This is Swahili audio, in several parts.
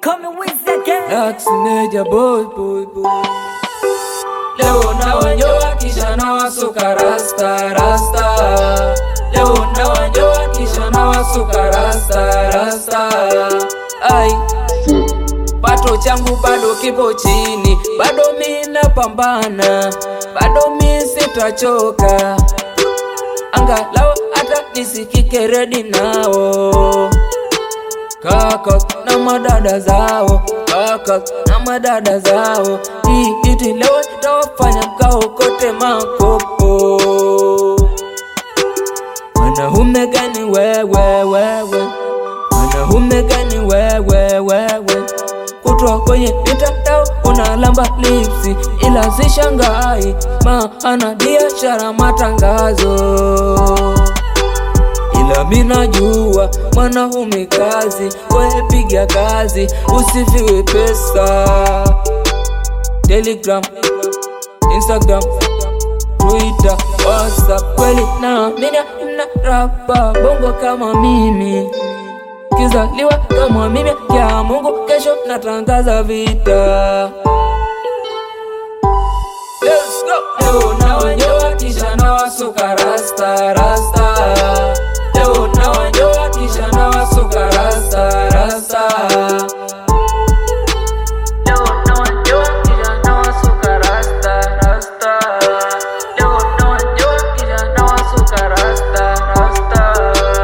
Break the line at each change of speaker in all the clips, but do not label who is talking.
coming with the gang.
Dax Meja boy boy boy. Leo na wanyoa kisha na wasuka rasta rasta. Leo na wanyoa kisha na wasuka rasta rasta. Ai. Pato changu bado kipo chini, bado mi napambana, bado mi sitachoka, angalau hata nisikike redi nao kaka na madada zao, kaka na madada zao, hii iti leo itawafanya mkaokote makopo. Wanaume gani wewe wewe, wanaume gani wewe wewe, kutwa kwenye mitandao unalamba lipsi, ila sishangai maana biashara matangazo ila minajua mwanaume kazi, wewe piga kazi, usifiwe pesa. Telegram, Instagram, Twitter, WhatsApp, kweli naamini mna rapa bongo kama mimi, kizaliwa kama mimi ya Mungu, kesho natangaza vita. Let's go. Leo na wanyoa kisha na wasuka rasta rasta. Leo na wanyoa kisha na wasuka rasta rasta. Leo na wanyoa kisha na wasuka rasta rasta. Leo na wanyoa kisha na wasuka rasta rasta.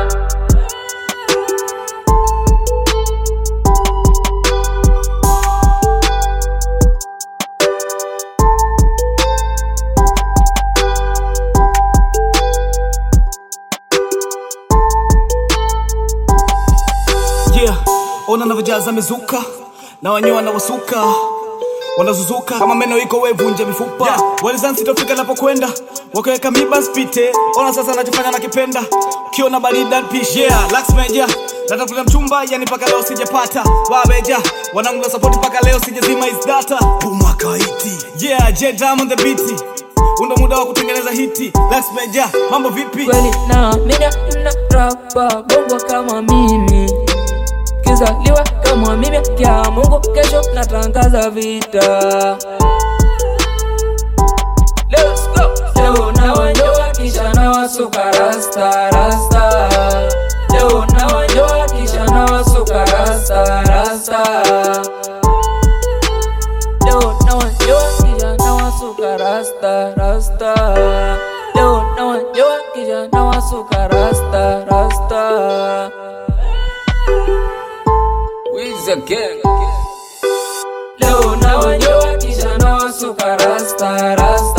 yeah. Ona navyojaza mizuka na wanyoa na wasuka wanazuzuka kama meno iko wevunja mifupa yeah. Walizani sitofika napokwenda wakaweka miba spite. Ona sasa nachofanya nakipenda, ukiona barida pishi yeah. Lax meja natafuta mchumba yani mpaka leo sijapata wabeja wanangu na support mpaka leo sijazima is data umakaiti yeah J Diamond the beat undo muda wa kutengeneza hiti Lax meja mambo vipi
kweli naamini mna rapa bongo kama mimi, kizaliwa kama mimi ya Mungu, kesho natangaza vita. Let's go. Leo na wanyoa kisha na wasuka rasta rasta. Leo na wanyoa kisha na wasuka rasta rasta. Leo na wanyoa kisha na wasuka rasta rasta. Leo na wanyoa kisha na wasuka rasta rasta. Wiz again. Leo na wanyoa kisha na wasuka rasta rasta.